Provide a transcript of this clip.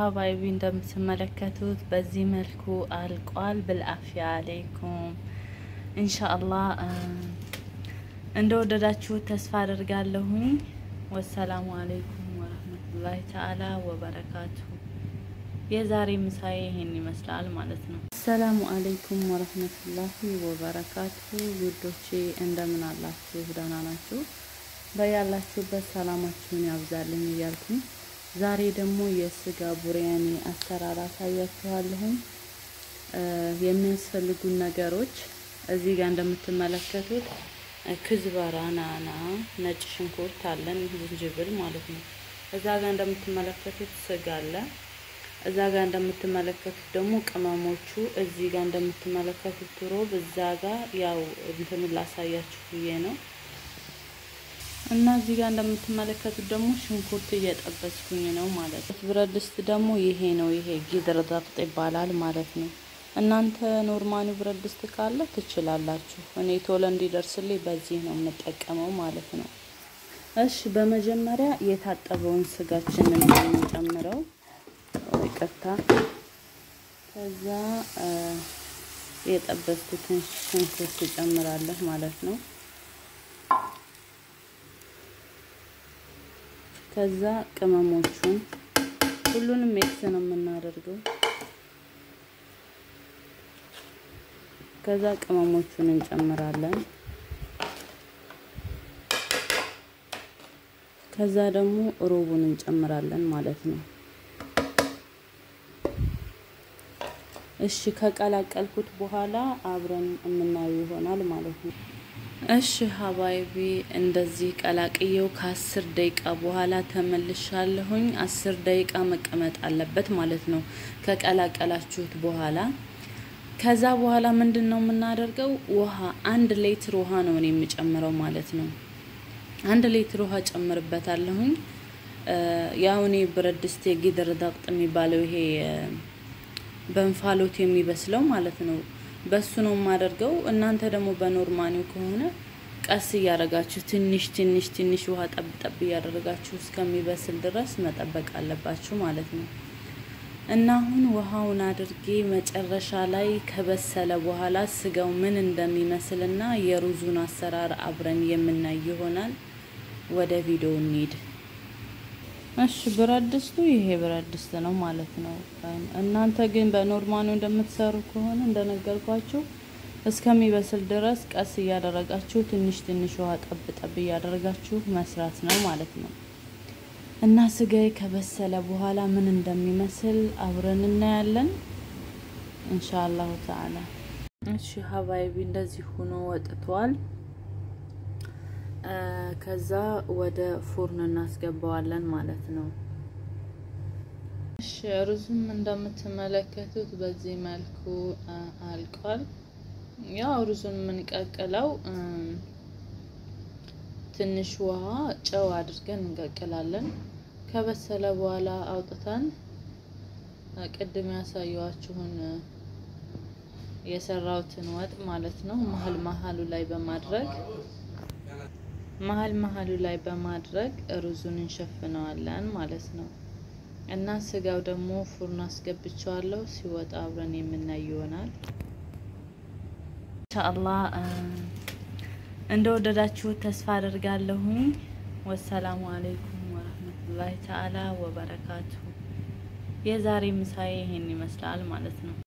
ሀባይቢ እንደምትመለከቱት በዚህ መልኩ አልቋል። ብልአፍያ አሌይኩም ኢንሻአላህ እንደወደዳችሁት ተስፋ አደርጋለሁኝ። ወሰላሙ አሌይኩም ወረህመቱላሂ ተዓላ ወበረካቱ። የዛሬ ምሳዬ ይሄን ይመስላል ማለት ነው። አሰላሙ አሌይኩም ወረህመቱላሂ ወበረካቱ። ውዶቼ እንደምን አላችሁ? ደህና ናችሁ? በያላችሁበት ሰላማችሁን ያብዛልኝ እያልኩኝ ዛሬ ደግሞ የስጋ ቡሪያኒ አሰራር አሳያችኋለሁኝ። የሚያስፈልጉን ነገሮች እዚህ ጋር እንደምትመለከቱት ክዝበራ፣ ናና፣ ነጭ ሽንኩርት አለን፣ ዝንጅብል ማለት ነው። እዛ ጋር እንደምትመለከቱት ስጋ አለ። እዛ ጋር እንደምትመለከቱት ደግሞ ቅመሞቹ፣ እዚህ ጋር እንደምትመለከቱት ሮብ፣ እዛ ጋር ያው እንትኑን ላሳያችሁ ብዬ ነው እና እዚህ ጋር እንደምትመለከቱት ደግሞ ሽንኩርት እየጠበስኩኝ ነው ማለት ነው። ብረት ድስት ደግሞ ይሄ ነው። ይሄ ጊድር ضبط ይባላል ማለት ነው። እናንተ ኖርማኒ ብረት ድስት ካለ ትችላላችሁ። እኔ ቶሎ እንዲደርስልኝ በዚህ ነው የምጠቀመው ማለት ነው። እሺ በመጀመሪያ የታጠበውን ስጋችንን የምንጨምረው ይቅርታ። ከዛ የጠበስኩትን ሽንኩርት እጨምራለሁ ማለት ነው። ከዛ ቅመሞቹን ሁሉንም ሜክስ ነው የምናደርገው። ከዛ ቅመሞቹን እንጨምራለን። ከዛ ደግሞ ሮቡን እንጨምራለን ማለት ነው። እሺ ከቀላቀልኩት በኋላ አብረን የምናየው ይሆናል ማለት ነው። እሺ ሀባይቢ እንደዚህ ቀላቅየው ከአስር ደቂቃ በኋላ ተመልሻለሁኝ። አስር ደቂቃ መቀመጥ አለበት ማለት ነው ከቀላቀላችሁት በኋላ። ከዛ በኋላ ምንድን ነው የምናደርገው? ውሃ አንድ ሌትር ውሃ ነው እኔ የምጨምረው ማለት ነው። አንድ ሌትር ውሃ ጨምርበታለሁኝ። ያው እኔ ብረት ድስት የጊድር ضبط የሚባለው ይሄ በእንፋሎት የሚበስለው ማለት ነው በሱ ነው የማደርገው። እናንተ ደግሞ በኖርማኒው ከሆነ ቀስ እያደረጋችሁ ትንሽ ትንሽ ትንሽ ውሃ ጠብ ጠብ እያደረጋችሁ እስከሚበስል ድረስ መጠበቅ አለባችሁ ማለት ነው። እና አሁን ውሃውን አድርጌ መጨረሻ ላይ ከበሰለ በኋላ ስጋው ምን እንደሚመስል እና የሩዙን አሰራር አብረን የምናይ ይሆናል። ወደ ቪዲዮ እንሂድ። እሺ ብረት ድስቱ ይሄ ብረት ድስት ነው ማለት ነው። እናንተ ግን በኖርማኑ እንደምትሰሩ ከሆነ እንደነገርኳችሁ እስከሚበስል ድረስ ቀስ እያደረጋችሁ ትንሽ ትንሽ ውሃ ጠብ ጠብ እያደረጋችሁ መስራት ነው ማለት ነው። እና ስጋዬ ከበሰለ በኋላ ምን እንደሚመስል አብረን እናያለን ኢንሻአላሁ ተዓላ። እሺ ሀባይቢ እንደዚህ ሆኖ ወጥቷል። ከዛ ወደ ፉርን እናስገባዋለን ማለት ነው። እሺ ሩዙም እንደምትመለከቱት በዚህ መልኩ አልቋል። ያው ሩዙን የምንቀቅለው ትንሽ ውሃ፣ ጨው አድርገን እንቀቅላለን። ከበሰለ በኋላ አውጥተን ቅድም ያሳየዋችሁን የሰራውትን ወጥ ማለት ነው መሀል መሀሉ ላይ በማድረግ መሀል መሀሉ ላይ በማድረግ ሩዙን እንሸፍነዋለን ማለት ነው። እና ስጋው ደግሞ ፉርን አስገብቸዋለሁ። ሲወጣ አብረን የምናይ ይሆናል ኢንሻአላህ። እንደወደዳችሁት ተስፋ አደርጋለሁኝ። ወሰላሙ አሌይኩም ወረህመቱላሂ ተዓላ ወበረካቱ። የዛሬ ምሳዬ ይሄን ይመስላል ማለት ነው።